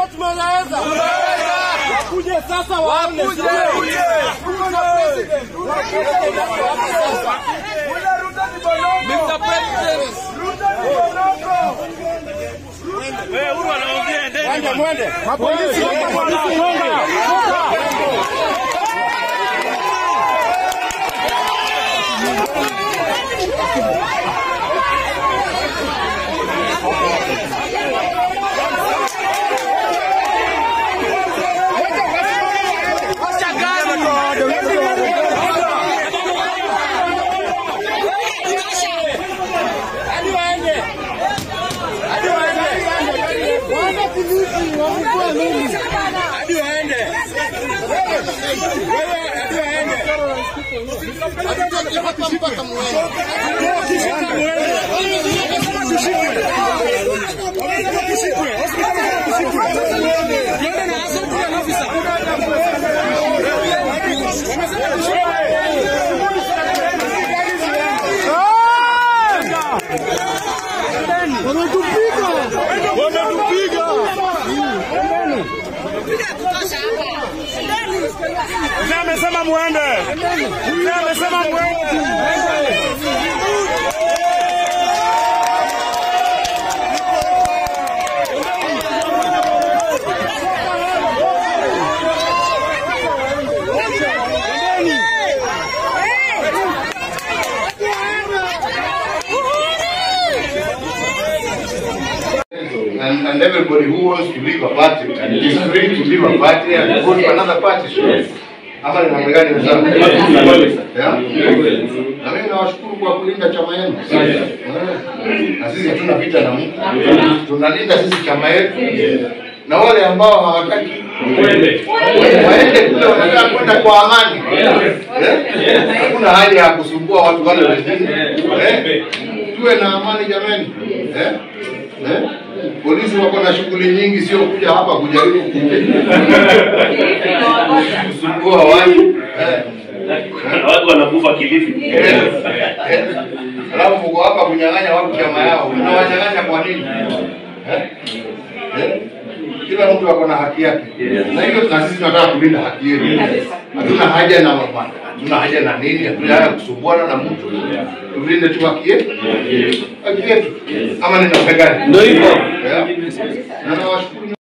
Kama tumeweza. Wakuje sasa waone. Wakuje. Tuko na president. Mr. President. Mwende, mwende. Mapolisi, mapolisi, mwende. Hadi waende. Hadi waende. Wana polisi wamekuwa mengi. Hadi waende. Wewe hadi waende. Hatutoki hapa mpaka muende. Mpaka muende. Wamesema tushikwe. Wamesema tushikwe. Wamesema tushikwe. Tuende na asante ya ofisa. Wamesema tushikwe. Wametupiga! Wametupiga! Mzee amesema muende. Mzee amesema muende. And, and everybody who wants to leave a party is free to leave a party and go to another party. Ama ni namna gani wenzangu? Yeah? Na mimi nawashukuru kwa kulinda chama yenu. Eh. Na sisi hatuna vita na mtu. Tunalinda sisi chama yetu. Na wale ambao hawataki waende kule wanataka kwenda kwa amani. Eh? Hakuna haja ya kusumbua watu wale wengine. Eh? Tuwe na amani jamani. Eh? Eh? Polisi wako na shughuli nyingi, sio kuja hapa kujaribu kusumbua watu. Eh. watu wanakufa Kilifi. Eh. Eh. Alafu mko hapa kunyang'anya watu chama yao, mnawanyang'anya kwa nini? Eh? Eh? Kila mtu ako na haki yake, na hiyo na sisi tunataka kulinda haki yetu. Hatuna haja na mama, hatuna haja na nini, hatuna haja ya kusumbuana na mtu. Tulinde tu haki yetu, haki yetu, ama ni namna gani? Ndio hivyo. Yeah. Na nawashukuru